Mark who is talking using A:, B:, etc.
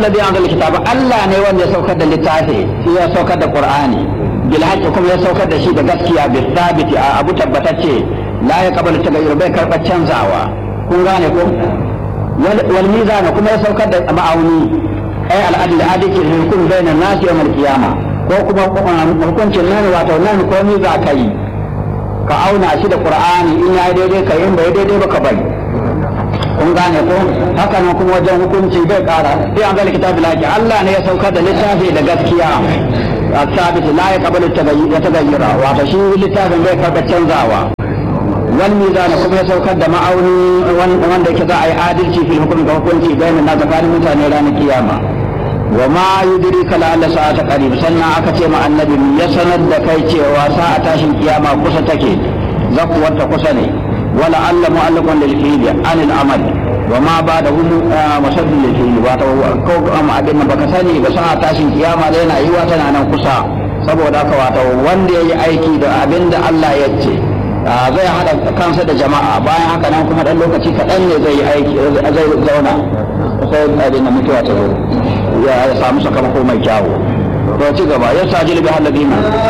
A: alladhi anzala kitaba Allah ne wanda ya saukar da littafi shi ya saukar da Qur'ani bil haqqi kuma ya saukar da shi da gaskiya bi thabiti a abu tabbatacce la ya kabalu tagayyur bai karba canzawa kun gane ko wal mizan kuma ya saukar da ma'auni ay al adl adiki hukum bainan nasi yawm al qiyama ko kuma hukuncin nan wato nan ko ni za ka yi ka auna shi da Qur'ani in ya daidai ka in bai daidai ba ka bari kun gane ko haka nan kuma wajen hukunci bai kara sai an zalika kitabi laki Allah ne ya saukar da littafi da gaskiya الثابت لا يقبل يتغير wato shi littafin bai karɓa canzawa wal mizan kuma ya saukar da ma'auni wanda yake za a yi adalci fil hukumi ga hukunci bayanin na tsakanin mutane ranar kiyama wa ma yudrika la alla sa'ata qarib sannan aka ce ma annabi ya sanar da kai cewa sa'a tashin kiyama kusa take zakuwar ta kusa ne wala alla mu'allaqan lil fi'li an al amal wa ma ba'dahu musaddid lil fi'li wato ko amma abin da baka sani ba sa'a tashin kiyama da yana yiwa tana nan kusa saboda haka wato wanda yayi aiki da abin da Allah ya ce zai hada kansa da jama'a bayan haka nan kuma dan lokaci kaɗan ne zai yi aiki zai zauna sai abin da mutuwa ta zo ya samu sakamako mai kyawu to ci gaba ya sajil bi halladina